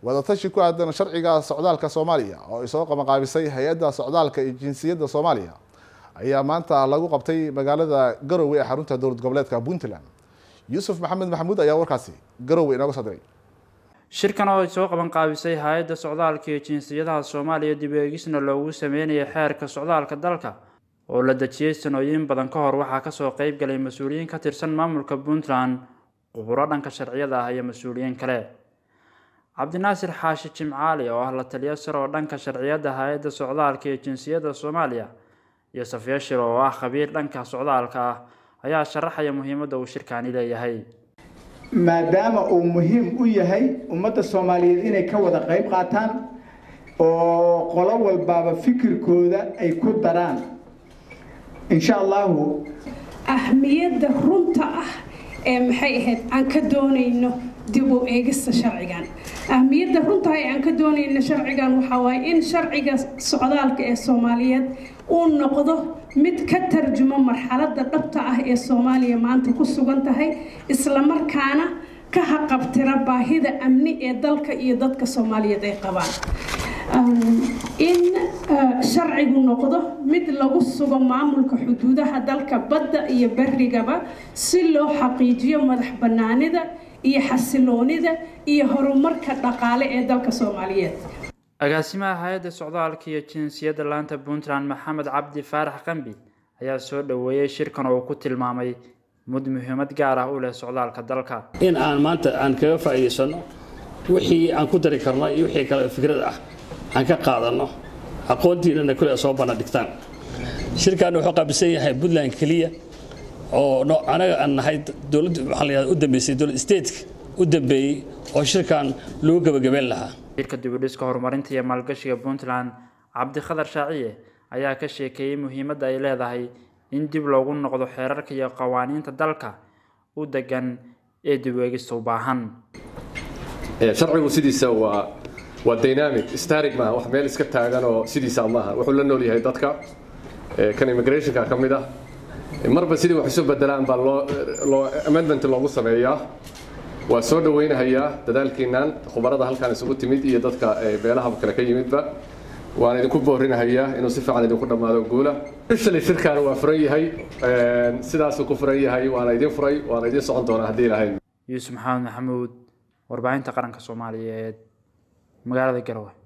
wadatashi ku aadan sharciga socdaalka soomaaliya oo ay soo qabanqaabisay hay-adda socdaalka iyo jinsiyadda soomaaliya ayaa maanta lagu qabtay magaalada garowe ee xarunta dowlad goboleedka puntland yuusuf maxamed maxamuud ayaa warkaasi garowe inooga soo diray shirkan oo ay soo qaban qaabisay hay-adda socdaalka iyo jinsiyadaha soomaaliya dib eegisna loogu sameynayay xeerka socdaalka dalka oo la dejiyey sanooyin badan ka hor waxaa kasoo qeyb galay mas-uuliyiin ka tirsan maamulka puntland quburo dhanka sharciyada ah iyo mas-uuliyiin kale cabdinaasir xaashi jimcaali oo ah la taliyo sar oo dhanka sharciyadda hay-adda socdaalka iyo jinsiyadda soomaaliya iyo safiya shir oo ah khabiir dhanka socdaalka ah ayaa sharaxaya muhiimadda uu shirkaani leeyahay maadaama uu muhiim u yahay ummadda soomaaliyeed inay ka wada qayb qaataan oo qolo walbaaba fikirkooda ay ku daraan insha allahu ahmiyadda runta ah ee maxay ahayd aan ka doonayno dib u eegista sharcigan ahmiyadda runta ee aan ka doonayno sharcigan waxaa waaye in sharciga socdaalka ee soomaaliyeed uu noqdo mid ka tarjuma marxaladda dhabta ah ee soomaaliya maanta ku sugan tahay islamarkaana ka haqabtira baahida amni ee dalka iyo dadka soomaaliyeed ay qabaan in sharcigu noqdo mid lagu sugo maamulka xuduudaha dalka badda iyo berigaba si loo xaqiijiyo madax bannaanida iyo xasiloonida iyo horumarka dhaqaale ee dalka soomaaliyeed agaasimaha hay-adda socdaalka iyo jinsiyadda laanta puntland maxamed cabdi faarax qambi ayaa soo dhoweeyey shirkan oo uu ku tilmaamay mud muhiimad gaar ah u leh socdaalka dalka in aan maanta aan kaga faa'iidaysanno wixii aan ku dari karno iyo wixii kale fikrad ah aan ka qaadanno aqoontiinana kule soo banna dhigtaan shirkan wuxuu qaabilsan yahay puntland keliya oo anaga aan nahay dowladda waxaa la yihahda u dambeysay dowlad stateka u dambeeyey oo shirkan lagu gebagabeyn lahaa shirka dibudhiska horumarinta iyo maalgashiga puntland cabdikhadar shaaciye ayaa ka sheekeeyey muhiimadda ay leedahay in dib loogu noqdo xeerarka iyo qawaaniinta dalka u degan ee dib eegista u baahan sharcigu sidiisa waa waa dynamic starig maaha wax meel iska taagan oo sidiisa maaha wuxuu la nool yahay dadka kan immigrationka ka mid ah marba sidii wax isu bedelaan baa loo loo amendment loogu sameeyaa waa soo dhawaynahayaa dadaalkiinan khubarada halkaan isugu timid iyo dadka beelaha kale ka yimidba waan idinku boorinahayaa inuu si fiican idinku dhammaado guula officially shirkan waa furan yahay sidaasuu ku furan yahay waana idin furay waana idin socon doonaa haddii lahayn yuusuf maxamed maxamuud warbaahinta qaranka soomaaliyeed magaalada garowe